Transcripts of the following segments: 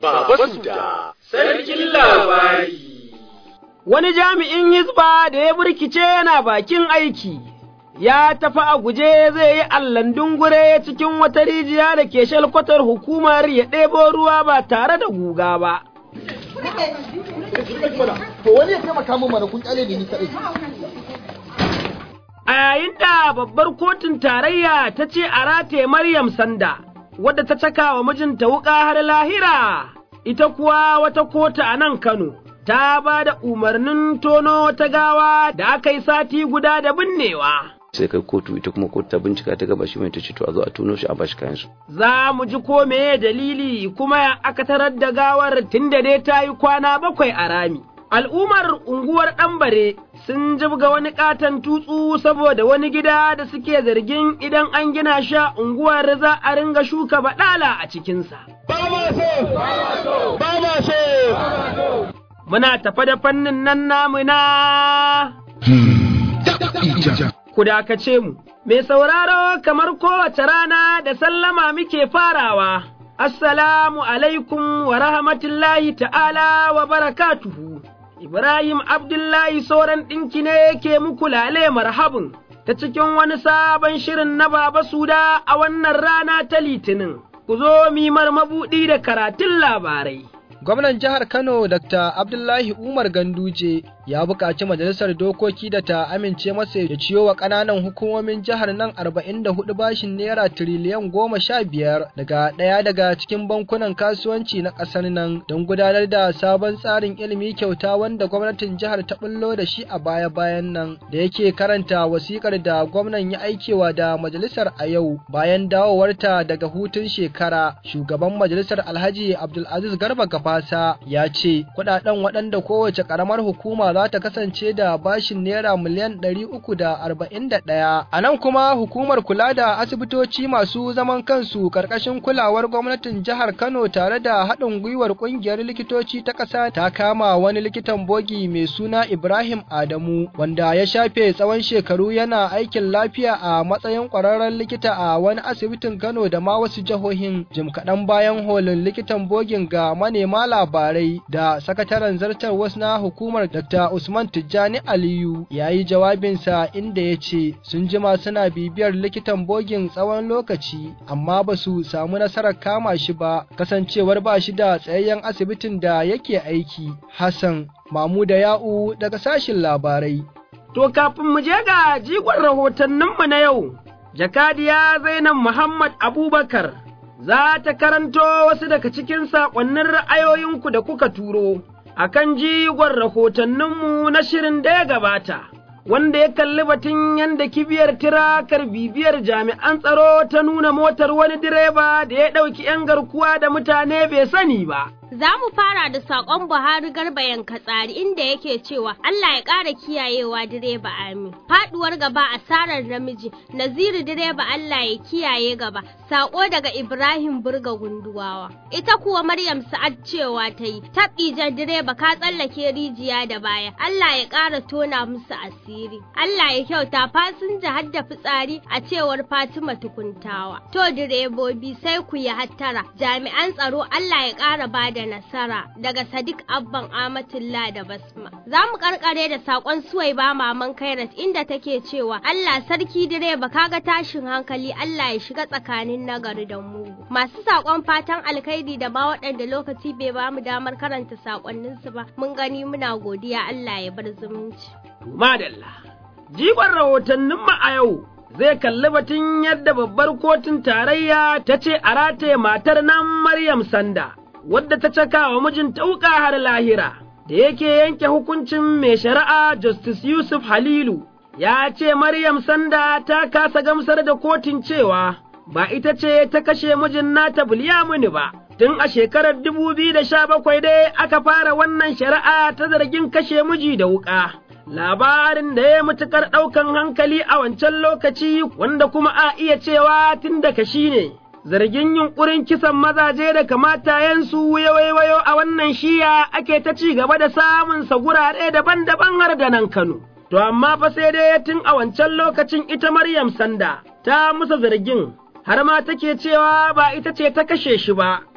Baba Suda, sarkin labari. Wani jami'in hizba da ya burkice yana bakin aiki, ya tafi a guje zai yi allan dungure cikin wata rijiya da ke shalkwatar hukumar ya ɗebo ruwa ba tare da guga ba. To wani ya taimaka min mana kun kyale da ni kaɗai. A yayin da babbar kotun tarayya ta ce a rataye Maryam Sanda, wadda ta caka wa mijinta wuƙa har lahira, ita kuwa wata kota a nan Kano, ta ba da umarnin tono wata gawa da aka yi sati guda da binnewa. sai kai kotu ita kuma kotu ta bincika ta gaba shi mai ta ce to a zo a tuno shi a bashi kayan su Za mu ji ko meye dalili kuma ya aka tarar da gawar tunda dai ta yi kwana bakwai a rami. Al'ummar unguwar ɗambare sun jibga wani ƙaton tutsu saboda wani gida da suke zargin idan an gina shi a unguwar za a ringa shuka baɗala a cikinsa. Muna tafa da fannin nan namu na ku dakace mu. Mai sauraro kamar kowace rana da sallama muke farawa, Assalamu alaikum wa rahmatullahi ta'ala wa barakatuhu. Ibrahim Abdullahi sauran ɗinki ne yake muku lale marhabin ta cikin wani sabon shirin na Baba Suda a wannan rana ta Litinin. Ku zo mimar mabuɗi da karatun labarai. Gwamnan jihar Kano Dr. Abdullahi Umar Ganduje ya buƙaci majalisar dokoki da ta amince masa da ciyo wa ƙananan hukumomin jihar nan 44 bashin naira tiriliyan goma sha biyar daga ɗaya daga cikin bankunan kasuwanci na ƙasar nan don gudanar da sabon tsarin ilimi kyauta wanda gwamnatin jihar ta bullo da shi a baya-bayan nan da yake karanta wasikar da gwamnan ya aikewa da majalisar a yau bayan dawowarta daga hutun shekara shugaban majalisar Alhaji Abdulaziz Garba Gafasa ya ce kuɗaɗen waɗanda kowace ƙaramar hukuma za ta kasance da bashin naira miliyan ɗari uku da arba'in da ɗaya. A nan kuma hukumar kula da asibitoci masu zaman kansu ƙarƙashin kulawar gwamnatin jihar Kano tare da haɗin gwiwar ƙungiyar likitoci ta ƙasa ta kama wani likitan bogi mai suna Ibrahim Adamu wanda ya shafe tsawon shekaru yana aikin lafiya a matsayin ƙwararren likita a wani asibitin Kano da ma wasu jihohin jim kaɗan bayan holin likitan bogin ga manema labarai da sakataren zartar wasu na hukumar Dr. Usman Tijjani Aliyu ya yi jawabinsa inda ya ce sun jima suna bibiyar likitan bogin tsawon lokaci amma ba su samu nasarar kama shi ba kasancewar ba shi da tsayayyen asibitin da yake aiki. Hassan Mamuda Ya'u daga sashin labarai. To kafin mu je ga jigon rahotanninmu na yau, jakadiya Zainab Muhammad Abubakar za ta karanto wasu daga cikin saƙonnin ra'ayoyinku da kuka turo. a kan jigon rahotanninmu na shirin da ya gabata, wanda ya kalli batun yadda kibiyar tirakar bibiyar jami'an tsaro ta nuna motar wani direba da ya ɗauki ‘yan garkuwa da mutane bai sani ba. Za mu fara da saƙon Buhari Garba Yankatsari inda yake cewa Allah ya ƙara kiyayewa direba amin. Faɗuwar gaba asarar namiji, Naziru direba Allah ya kiyaye gaba, saƙo daga Ibrahim Burga Gunduwawa. Ita kuwa Maryam Sa'ad cewa ta yi, jan direba ka tsallake rijiya da baya, Allah ya ƙara tona musu asiri. Allah ya kyauta fasinja har da fitsari a cewar Fatima tukuntawa. To direbobi sai ku yi hattara, jami'an tsaro Allah ya ƙara bada da nasara daga Sadiq Abban Amatullah da Basma. Za mu karkare da sakon Suwaiba Maman Kairat inda take cewa Allah sarki direba kaga tashin hankali Allah ya shiga tsakanin nagari da mugu. Masu sakon fatan alkhairi da ma waɗanda lokaci bai ba mu damar karanta sakonninsu ba mun gani muna godiya Allah ya bar zumunci. Madalla. Jigon rahotanninmu a yau zai kalli batun yadda babbar kotun tarayya ta ce a rataye matar nan Maryam Sanda. wadda ta caka wa mijinta wuƙa har lahira, da yake yanke hukuncin mai shari'a Justice Yusuf Halilu, ya ce Maryam Sanda ta kasa gamsar da kotun cewa ba ita ce ta kashe mijin nata Bulyamuni ba. Tun a shekarar dubu biyu da sha bakwai dai aka fara wannan shari'a ta zargin kashe miji da wuƙa. Labarin da ya matuƙar ɗaukan hankali a wancan lokaci wanda kuma a iya cewa tun da kashi ne. zargin yunkurin kisan mazaje da kamatayensu waiwayo a wannan shiya ake ta ci gaba da samun sa gurare daban-daban har da nan Kano. To amma fa sai dai tun a wancan lokacin ita Maryam Sanda ta musa zargin har ma take cewa ba ita ce ta kashe shi ba,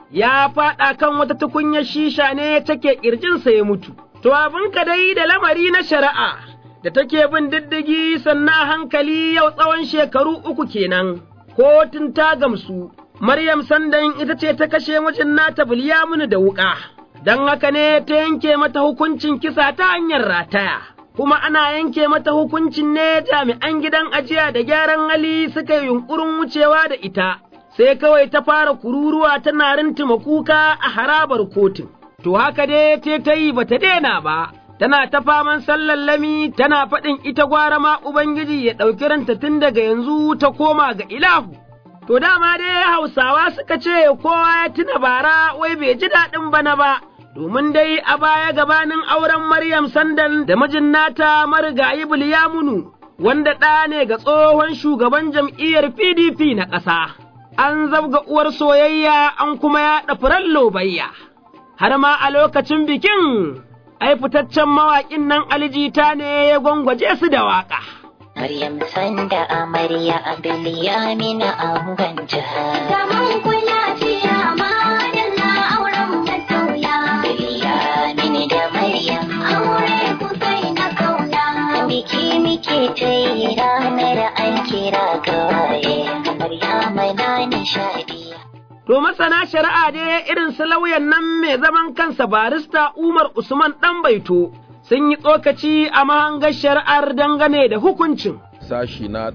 ya faɗa kan wata tukunyar shisha ne take ƙirjinsa ya mutu. To abin ka dai da lamari na shari'a da take bin diddigi sannan hankali yau tsawon shekaru uku kenan, kotun ta gamsu, Maryam Sandan ita ce ta kashe mijin nata Bilyaminu da wuƙa, don haka ne ta yanke mata hukuncin kisa ta hanyar rataya. Kuma ana yanke mata hukuncin ne jami'an gidan ajiya da gyaran hali suka yi yunƙurin wucewa da ita, sai kawai ta fara kururuwa tana rintuma kuka a harabar kotun. To haka dai te ta yi ba ta daina ba, tana ta faman sallallami tana faɗin ita gwara ma Ubangiji ya ɗauki ranta tun daga yanzu ta koma ga ilahu. To dama dai Hausawa suka ce kowa ya tuna bara wai bai ji daɗin bana ba, domin dai a baya gabanin auren Maryam Sandan da mijin nata marigayi Bilyamunu, wanda ɗa ne ga tsohon shugaban jam'iyyar PDP na ƙasa. An zabga uwar soyayya an kuma yaɗa furen lobayya. har ma a lokacin bikin, ai fitaccen mawaƙin nan alijita ne ya gwangwaje su da waƙa. Maryam sanda amarya a Bilyamina a ganja. Zaman ku lafiya ma da auren masoya. Bilyamini da Maryam aure ku kai na kauna. Biki muke ta yi ranar an kira gawaye. Maryama na nishadi. To masana shari'a dai irin su lauyan nan mai zaman kansa barista Umar Usman ɗan baito sun yi tsokaci a mahangar shari'ar dangane da hukuncin. sashi na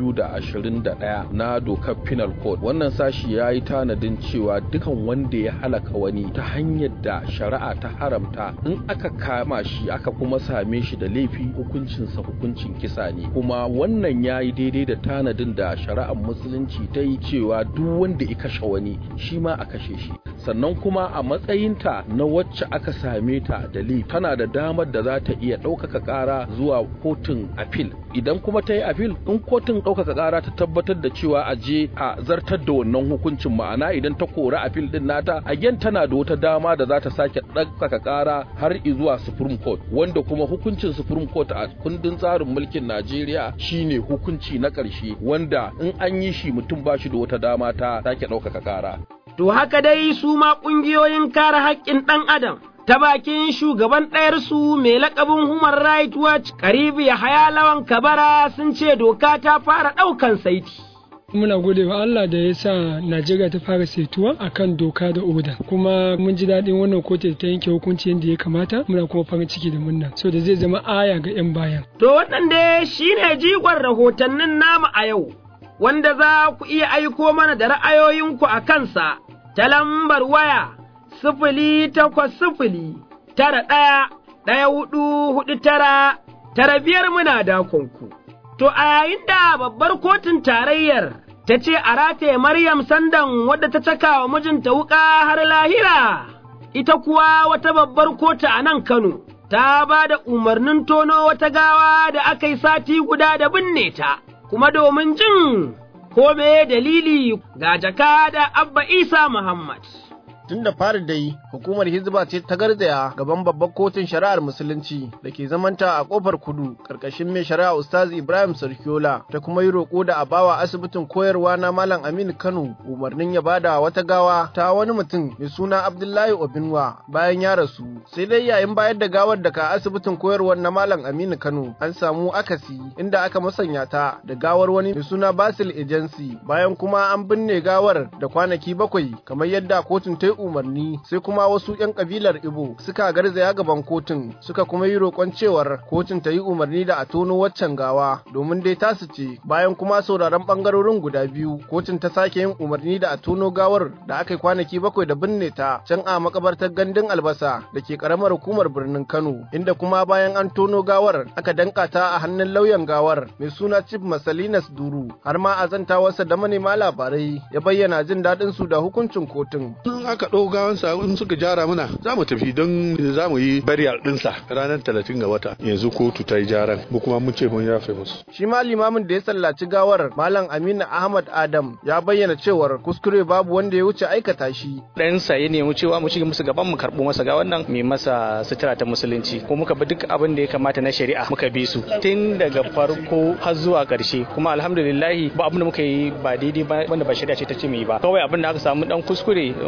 221 na dokar penal code wannan sashi ya yi tanadin cewa dukan wanda ya halaka wani ta hanyar da shari'a ta haramta in aka kama shi aka kuma same shi da laifi hukuncinsa hukuncin kisa ne kuma wannan ya yi daidai da tanadin da shari'ar musulunci ta yi cewa duk wanda ya kashe wani shi ma a kashe shi sannan kuma a matsayinta na wacce aka same ta da laifi tana da damar da za ta iya ɗaukaka ƙara zuwa kotun apil idan kuma ta yi apil in kotun ɗaukaka ƙara ta tabbatar da cewa a je a zartar da wannan hukuncin ma'ana idan ta kori apil din nata again tana da wata dama da za ta sake ɗaukaka ƙara har zuwa supreme court wanda kuma hukuncin supreme court a kundin tsarin mulkin najeriya shine hukunci na ƙarshe wanda in an yi shi mutum ba shi da wata dama ta sake ɗaukaka ƙara To haka dai su ma ƙungiyoyin kare haƙƙin ɗan Adam ta bakin shugaban ɗayarsu mai laƙabin Human Rights Watch Karibu Yahaya Lawan Kabara sun ce doka ta fara ɗaukan saiti. muna gode wa Allah da ya sa Najeriya ta fara saituwa akan doka da oda kuma mun ji daɗin wannan kotu ta yanke hukunci yadda ya kamata muna kuma farin ciki da murna so da zai zama aya ga 'yan bayan. To wannan dai shine jigon rahotannin namu a yau wanda za ku iya aiko mana da ra'ayoyinku a kansa ta lambar waya sifili takwas sifili tara ɗaya ɗaya hudu hudu tara tara biyar muna dakonku. To a yayin da babbar kotun tarayyar ta ce a rataye Maryam Sandan wadda ta caka wa mijinta wuƙa har lahira, ita kuwa wata babbar kotu a nan Kano ta ba da umarnin tono wata gawa da aka yi sati guda da binne ta, kuma domin jin ko me dalili ga jaka da Abba Isa Muhammad. tun da fari dai hukumar hizba ce ta garzaya gaban babbar kotun shari'ar musulunci da ke zamanta a kofar kudu karkashin mai shari'a ustaz ibrahim sarkiola ta kuma yi roƙo da a bawa asibitin koyarwa na malam aminu kano umarnin ya bada wata gawa ta wani mutum mai suna abdullahi obinwa bayan ya rasu sai dai yayin bayar da gawar daga asibitin koyarwar na malam aminu kano an samu akasi inda aka musanya ta da gawar wani mai suna basil agency bayan kuma an binne gawar da kwanaki bakwai kamar yadda kotun ta yi umarni sai kuma wasu 'yan kabilar Ibo suka garzaya gaban kotun suka kuma yi roƙon cewar kotun ta yi umarni da a tono waccan gawa domin dai tasu ce bayan kuma sauraron bangarorin guda biyu kotun ta sake yin umarni da a tono gawar da aka yi kwanaki bakwai da binne ta can a makabartar gandun albasa da ke karamar hukumar birnin Kano inda kuma bayan an tono gawar aka danka ta a hannun lauyan gawar mai suna Chief Masalinas Duru har ma a zantawarsa da manema labarai ya bayyana jin daɗin su da hukuncin kotun. aka ɗau gawansa in suka jara mana za mu tafi don za mu yi bariyar ɗinsa ranar talatin ga wata yanzu kotu ta yi jaran mu kuma mun ce mun yafe musu. Shi ma limamin da ya sallaci gawar Malam Aminu Ahmad Adam ya bayyana cewar kuskure babu wanda ya wuce aikata shi. Ɗansa ya nemi cewa mu shiga musu gaban mu karɓo masa ga wannan mai masa sutura ta musulunci ko muka bi duk abin da ya kamata na shari'a muka bi su tun daga farko har zuwa ƙarshe kuma alhamdulillahi ba abin da muka yi ba daidai ba wanda ba shari'a ce ta ce mu yi ba kawai abin da aka samu dan kuskure wannan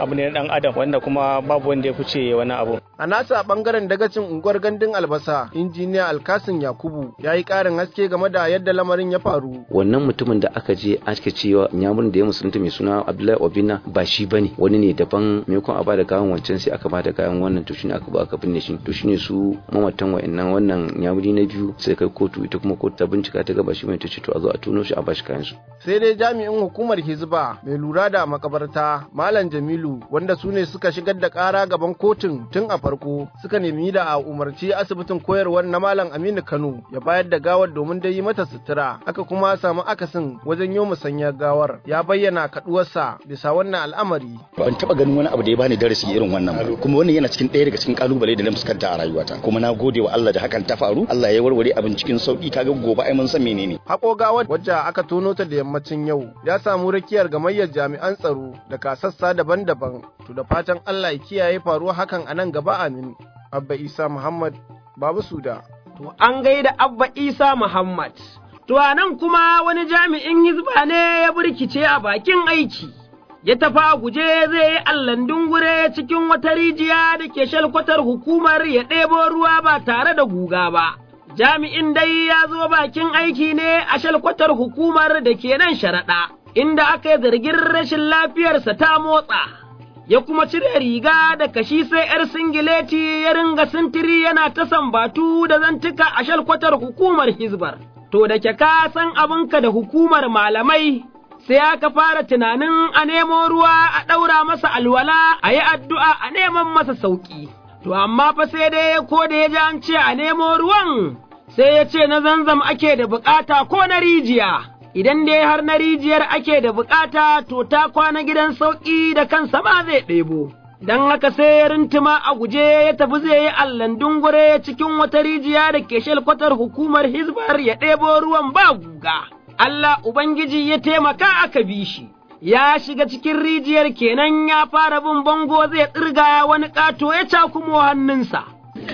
abu ne na dan adam wanda kuma babu wanda ya fice wani abu a nasa bangaren dagacin unguwar gandun albasa injiniya alkasin yakubu ya yi karin haske game da yadda lamarin ya faru wannan mutumin da aka je aka cewa nyamurin da ya musulunta mai suna abdullahi obina ba shi bane wani ne daban maimakon a bada gawan wancan sai aka bada gawan wannan to shine aka ba aka binne shi to shine su mamatan wa'annan wannan nyamuri na biyu sai kai kotu ita kuma kotu ta bincika ta gaba shi mai ta ce to a zo a tuno shi a bashi kayan su sai dai jami'in hukumar hizba mai lura da makabarta malam jamilu wanda su ne suka shigar da kara gaban kotun tun a farko suka nemi da a umarci asibitin koyarwar na malam aminu kano ya bayar da gawar domin dai yi mata sutura aka kuma samu akasin wajen yi musanyar gawar ya bayyana kaduwarsa bisa wannan al'amari ban taba ganin wani abu da ya bani darasi irin wannan ba kuma wannan yana cikin ɗaya daga cikin kalubale da na fuskanta a rayuwata kuma na gode wa Allah da hakan ta faru Allah ya warware abin cikin sauki kaga gobe ai mun san menene hako gawar wacce aka tono ta da yammacin yau ya samu rakiyar gamayyar jami'an tsaro da kasassa daban-daban to da fatan Allah ya kiyaye faruwa hakan a nan gaba amin abba isa muhammad babu suda to an gaida abba isa muhammad to a nan kuma wani jami'in hizba ne ya burkice a bakin aiki ya tafa guje zai yi allan dungure cikin wata rijiya da ke shalkwatar hukumar ya ɗebo ruwa ba tare da guga ba. Jami'in dai ya zo bakin aiki ne a shalkwatar hukumar da ke nan sharaɗa, inda aka yi zargin rashin lafiyarsa ta motsa. Ya kuma cire riga da kashi sai ‘yar singileti ya ringa sintiri yana ta sambatu da zantuka a shalkwatar hukumar Hizbar. To da ke ka san abinka da hukumar malamai sai aka fara tunanin a nemo ruwa a ɗaura masa alwala a yi addu'a a neman masa sauƙi. To, amma fa sai dai ko da ya ji an ce a nemo ruwan, sai ya ce na zanzam ake da bukata ko na rijiya, idan dai har na rijiyar ake da bukata to ta kwana gidan sauƙi da kansa ma zai ɗebo. Don haka sai ya rintuma a guje ya tafi zai yi allan dungure cikin wata rijiya da ke shalkwatar hukumar Hizbar ya ɗebo ruwan ba guga. Allah Ubangiji ya taimaka aka bi shi, ya shiga cikin rijiyar kenan ya fara bin bango zai tsirga wani ƙato ya cakumo hannunsa.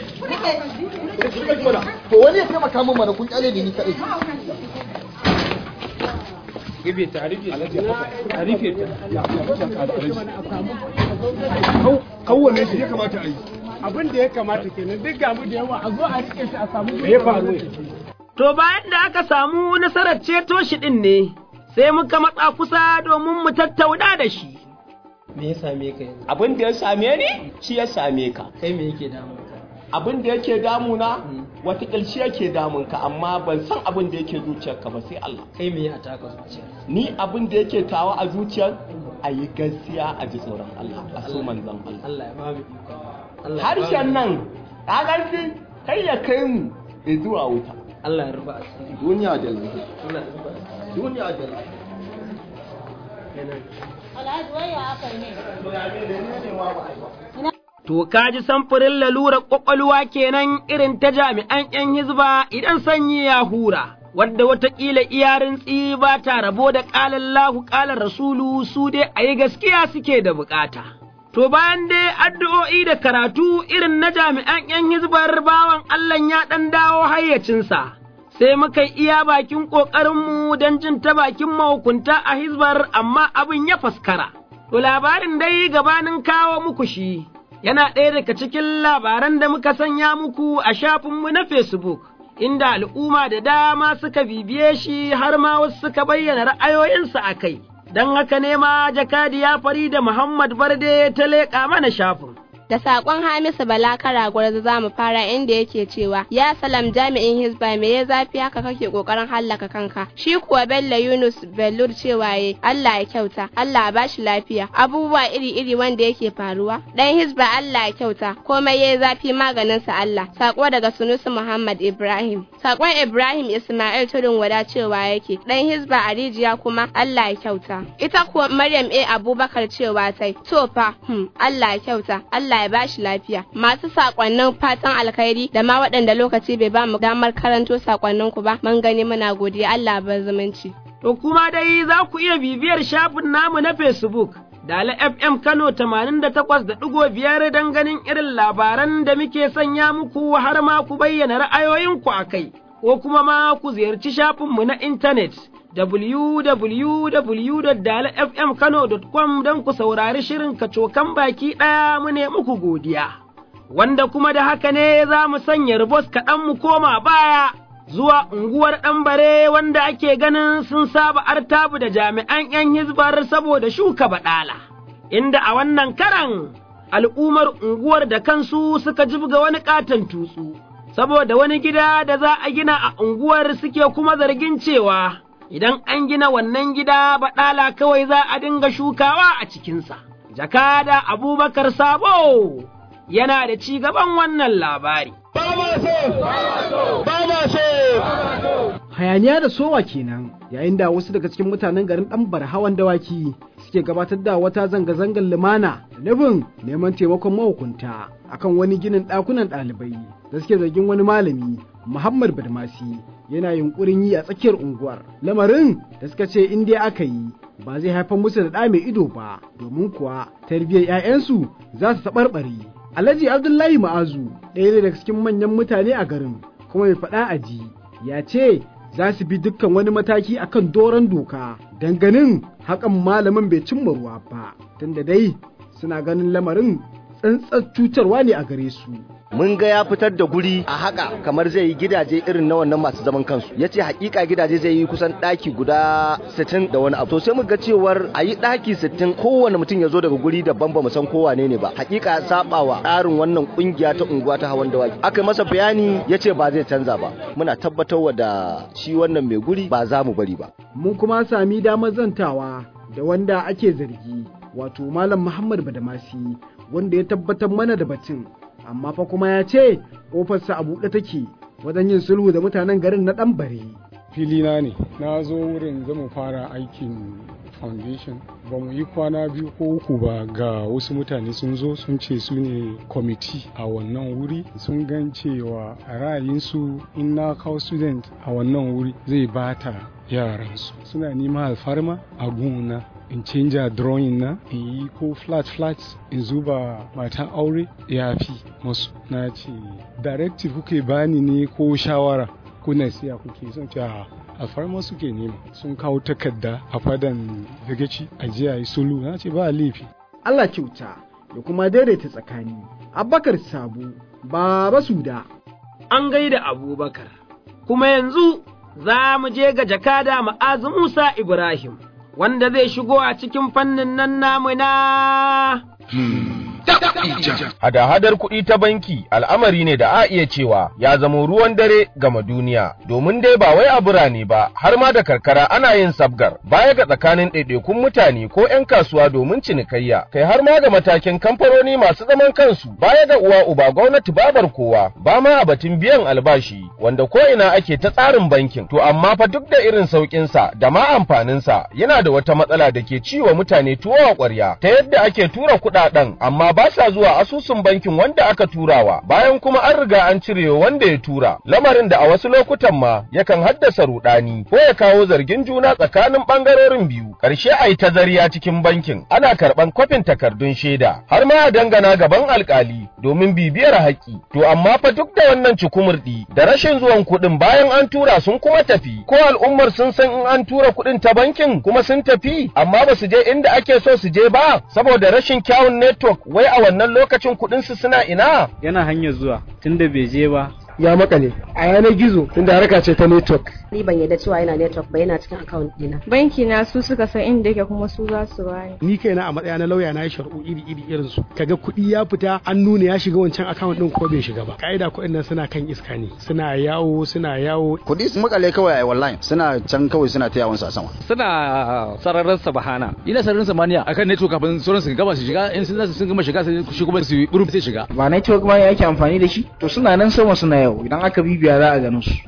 To wani ya taimaka min mana kun kyale da ni kaɗai. Gibe ta rufe ta rufe Kawwane shi ya kamata a yi. Abin da ya kamata kenan duk gamu da yawa a zo a rike shi a samu me ya faru To bayan da aka samu nasarar ceto shi ɗin ne, sai muka matsa kusa domin mu tattauna da shi. Me ya same ka yanzu? Abin da ya same ni, shi ya same ka. Kai me yake damun ka? Abin da yake damuna, wata shi yake damun ka, amma ban san abin da yake zuciyarka ba sai Allah. Kai me ya taka zuciya? Ni abin da yake tawa a zuciyar, a yi gaskiya a ji tsoron Allah, a so manzan Allah. Allah ya ba mu iko. Harshen nan, ƙagarfi, kai ya kai mu zuwa wuta. Allah ya rufa asiri. Duniya da lahira. Allah ya rufa asiri. Duniya da lahira. To ka ji samfurin lalurar ƙwaƙwalwa kenan irin ta jami'an ‘yan hizba idan sanyi ya hura, wadda watakila iyarin tsi ba ta rabo da ƙalan lahu ƙalan rasulu su dai a yi gaskiya suke da bukata. To bayan dai addu'o'i da karatu irin na jami'an ‘yan hizbar bawan Allah ya ɗan dawo hayyacinsa. sai muka yi iya bakin ƙoƙarinmu don jin ta bakin mahukunta a hizbar amma abin ya faskara. To labarin dai gabanin kawo muku shi, yana ɗaya daga cikin labaran da muka sanya muku a shafinmu na Facebook, inda al'umma da dama suka bibiye shi har ma wasu suka bayyana ra'ayoyinsu a kai. Don haka ne ma jakadiya Farida Muhammad Barde ta leƙa mana shafin. da sakon Hamisu Bala Karagwar za mu fara inda yake cewa ya salam jami'in Hizba me ya zafi haka kake kokarin hallaka kanka shi kuwa Bello Yunus Bellur cewa ye Allah ya kyauta Allah ya bashi lafiya abubuwa iri-iri wanda yake faruwa dan Hizba Allah ya kyauta komai ya zafi maganin sa Allah sako daga Sunusi Muhammad Ibrahim sakon Ibrahim Ismail Tudun wada cewa yake dan Hizba a rijiya kuma Allah ya kyauta ita kuwa Maryam A Abubakar cewa tai to fa hmm, Allah ya kyauta Allah Allah ya bashi lafiya. Masu sakonnin fatan alkhairi da ma waɗanda lokaci bai ba mu damar karanto sakonnin ku ba, mun gani muna godiya Allah ba zumunci. To kuma dai za ku iya bibiyar shafin namu na Facebook. Dala FM Kano 88.5 don ganin irin labaran da muke sanya muku har ma ku bayyana ra'ayoyinku a kai, ko kuma ma ku ziyarci shafinmu na intanet www.dalafmkano.com don ku saurari shirin kacokan baki ɗaya mu ne muku godiya. Wanda kuma da haka ne za mu sanya ribos kaɗan mu koma baya zuwa unguwar ɗanbare wanda ake ganin sun saba artabu da jami'an ‘yan hizbar saboda shuka baɗala. Inda a wannan karan al'ummar unguwar da kansu suka jibga wani ƙaton tutsu. saboda wani gida da za a gina a unguwar suke kuma zargin cewa idan an gina wannan gida baɗala kawai za a dinga shukawa a cikinsa. Jakada Abubakar Sabo yana da ci gaban wannan labari. Hayaniya da sowa kenan yayin da wasu daga cikin mutanen garin ɗan hawan dawaki suke gabatar da wata zanga-zangar lumana da nufin neman taimakon mahukunta akan wani ginin ɗakunan ɗalibai da suke zargin wani malami Muhammad Badmasi yana yunkurin yi a tsakiyar unguwar. Lamarin da suka ce in dai aka yi ba zai haifar musu da ɗa mai ido ba domin kuwa tarbiyyar 'ya'yansu za su taɓarɓare. Alhaji Abdullahi Ma'azu ɗaya ne daga cikin manyan mutane a garin kuma mai faɗa a ji ya ce za su bi dukkan wani mataki akan doron doka ganin hakan malamin bai cimma ruwa ba tunda dai suna ganin lamarin tsantsar cutarwa ne a gare su. mun ga ya fitar da guri a haka kamar zai yi gidaje irin na wannan masu zaman kansu ya ce hakika gidaje zai yi kusan ɗaki guda 60 da wani abu to sai mu ga cewar a yi ɗaki 60 kowane mutum ya zo daga guri daban ba mu san kowa ne ne ba hakika ya saba wa tsarin wannan kungiya ta unguwa ta hawan dawaki aka masa bayani ya ce ba zai canza ba muna tabbatarwa da shi wannan mai guri ba za mu bari ba mun kuma sami damar zantawa da wanda ake zargi wato malam muhammad badamasi wanda ya tabbatar mana da batun amma fa kuma ya ce ƙofarsa a buɗe take wajen yin sulhu da mutanen garin na ɗan bare. filina ne na zo wurin zama fara aikin foundation ba mu yi kwana biyu ko uku ba ga wasu mutane sun zo sun ce su ne kwamiti a wannan wuri sun gan cewa a ra'ayinsu in na kawo student a wannan wuri zai bata yaransu suna neman alfarma a gona in canja drawing na in yi ko flat flat in zuba matan aure ya fi masu na ce directive kuke bani ne ko shawara kuna siya kuke son ce alfarma suke nema sun kawo takarda a fadan dagaci a jiya yi sulu na ce ba laifi Allah kyauta da kuma daidaita tsakani Abubakar Sabu Baba Suda An gaida Abubakar kuma yanzu za mu je ga jakada ma'azu Musa Ibrahim wanda zai shigo a cikin fannin nan namu na Hada-hadar kuɗi ta banki al'amari ne da a iya cewa ya zamo ruwan dare gama duniya, domin dai ba wai a birane ba har ma da karkara ana yin sabgar baya ga tsakanin ɗaiɗaikun mutane ko 'yan kasuwa domin cinikayya, kai har ma ga matakin kamfanoni masu zaman kansu baya ga uwa uba gwamnati babar kowa ba ma a batun biyan albashi wanda ko ina ake ta tsarin bankin. To amma fa duk da irin sauƙinsa da ma amfaninsa yana da wata matsala da ke ciwa mutane tuwo a ƙwarya ta yadda ake tura kuɗaɗen amma ba sa zuwa asusun bankin wanda aka turawa bayan kuma an riga an cire wanda ya tura lamarin da a wasu lokutan ma yakan haddasa rudani ko ya kawo zargin juna tsakanin bangarorin biyu karshe a yi tazariya cikin bankin ana karban kwafin takardun shaida har ma a dangana gaban alkali domin bibiyar haƙƙi to amma fa duk da wannan cikumurdi da rashin zuwan kuɗin bayan an tura sun kuma tafi ko al'ummar sun san in an tura kuɗin ta bankin kuma sun tafi amma ba su je inda ake so su je ba saboda rashin kyawun network wai a wannan lokacin kuɗinsu suna ina? Yana hanyar zuwa tunda bai je ba. Ya makale a yanar gizo tunda harka ce ta network. Ni ban yadda cewa yana network ba yana cikin account dina. Banki na su suka san inda yake kuma su za su bani. Ni kaina a matsaya na lauya na yi shari'u iri iri irin su. Kaga kuɗi ya fita an nuna ya shiga wancan account din ko bai shiga ba. Ka'ida kuɗin nan suna kan iska ne. Suna yawo suna yawo. Kuɗi su makale kawai a online suna can kawai suna ta yawon sa sama. Suna sararin sabahana. Ina sararin samaniya akan network kafin sauran su gama su shiga in sun sun gama shiga sai shi kuma su yi sai shiga. Ba network ma yake amfani da shi to suna nan sama suna yau idan aka bibiya za a gano su.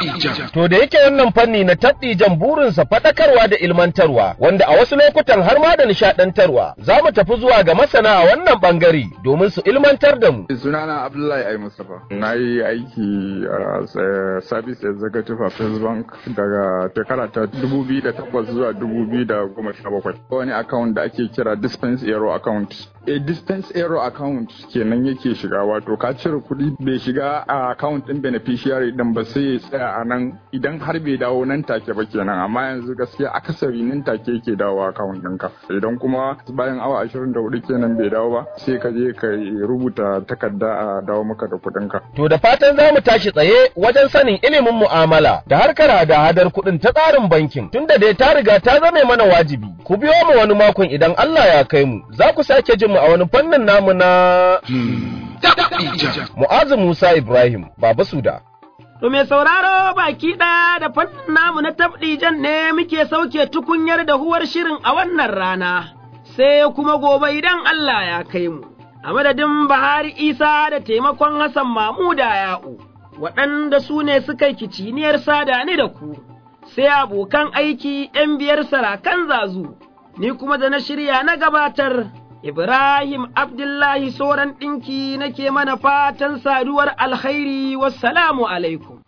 To da yake wannan fanni na tabdijan burinsa faɗakarwa da ilmantarwa wanda a wasu lokutan har ma da nishaɗantarwa za mu tafi zuwa ga masana a wannan ɓangare domin su ilmantar da mu. Sunana Abdullahi Ai Mustapha. Na yi aiki a Service Executive a First Bank daga shekara ta 2008 zuwa 2017. Wani account da ake kira Dispense Aero account a distance error account kenan yake shiga wato ka cire kuɗi bai shiga a account ɗin beneficiary ɗin ba sai ya tsaya a nan idan har bai dawo nan take ba kenan amma yanzu gaskiya akasari nan take yake dawo account ɗinka idan kuma bayan awa 24 kenan bai dawo ba sai ka je ka rubuta takarda a dawo maka da kuɗinka. To da fatan za mu tashi tsaye wajen sanin ilimin mu'amala da harkar hada-hadar kuɗin ta tsarin bankin tunda dai ta riga ta zame mana wajibi. Ku biyo mu wani makon idan Allah ya kai mu za ku sake jin mu a wani fannin namu na Mu'azu Musa Ibrahim Baba Suda. To mai sauraro baki ɗaya da fannin namu na tabdijan ne muke sauke tukunyar da huwar shirin a wannan rana, sai kuma gobe idan Allah ya kai mu. A madadin Bahari Isa da taimakon Hassan Mamuda Ya'u, waɗanda su ne suka yi kiciniyar sada ni da ku, sai abokan aiki ‘yan biyar sarakan zazu, ni kuma da na shirya na gabatar. Ibrahim Abdullahi Soran ɗinki nake mana fatan saduwar alkhairi wassalamu alaikum.